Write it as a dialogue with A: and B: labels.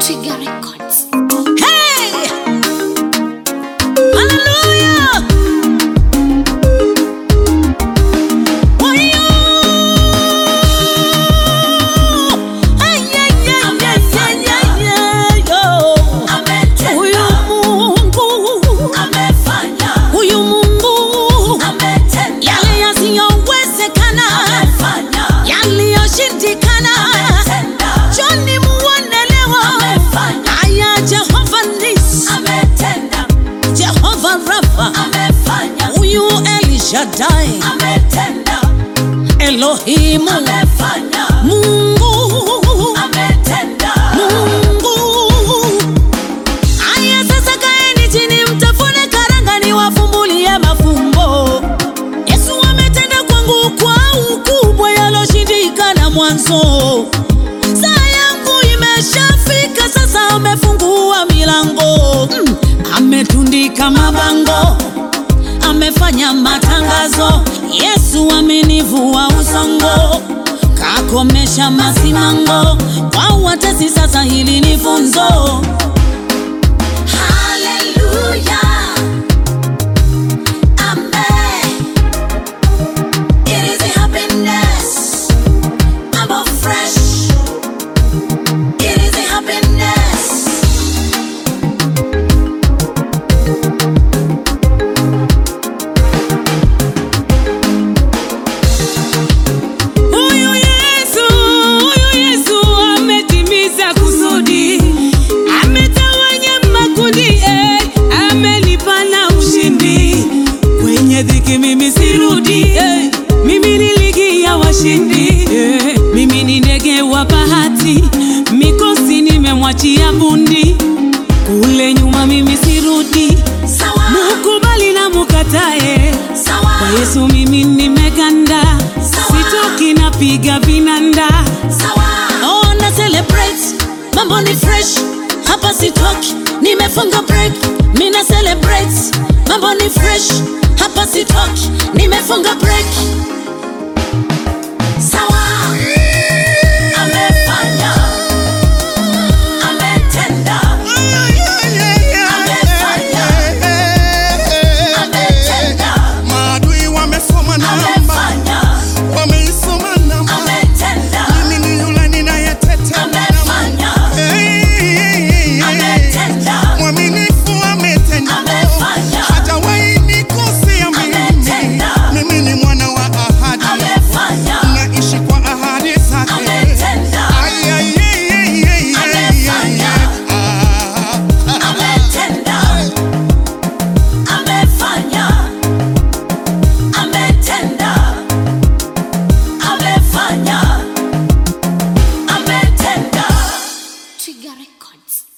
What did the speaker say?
A: Twiga Records.
B: Hey! Hallelujah! Wayo! Ay, ay, ay, ay, ay, ay, ay, yo. Huyu Mungu, huyu Mungu, yale yasiyowezekana, yaliyoshindikana, Joni muonelewa. Aya, Jehova Nisi, Jehova Rafa, huyu El Shaddai, Elohimu, Mungu, Mungu. Aya, sasa kaeni chini, mtafune karanga, niwafumbulie mafumbo. Yesu ametenda kwangu kwa ukubwa yaloshindikana mwanzo. Saa yangu imeshafika sasa, amefungua milango mm. Ametundika mabango, amefanya matangazo. Yesu amenivua usongo, kakomesha masimango. Kwa watesi sasa, hili ni funzo.
C: Huyu Yesu, huyu Yesu ametimiza kusudi, ametawanya makundi, eh, amenipa na ushindi. Kwenye dhiki mimi sirudi, eh, mimi ni ligi ya washindi, eh, mimi ni ndege wa bahati, mikosi nimemwachia bundi. Kule nyuma mimi sirudi, mukubali na mukatae, kwa Yesu mimi nimeganda, sitoki napiga vinanda.
B: Oh, na celebrate, mambo ni fresh, hapa sitoki, nimefunga break. Mina celebrate, mambo ni fresh, hapa sitoki, nimefunga break.
D: Maadui wamesoma namba, wameisoma namba. Mimi ni yule ninayeteta namba. Hey, hey, hey. Mwaminifu ametenda, hajawahi nikosea mimi. Mimi ni mwana wa ahadi, naishi kwa ahadi zake. Ay, ay, ay, ay, ay, ay, ay, ay. Ah.
A: Twiga Records.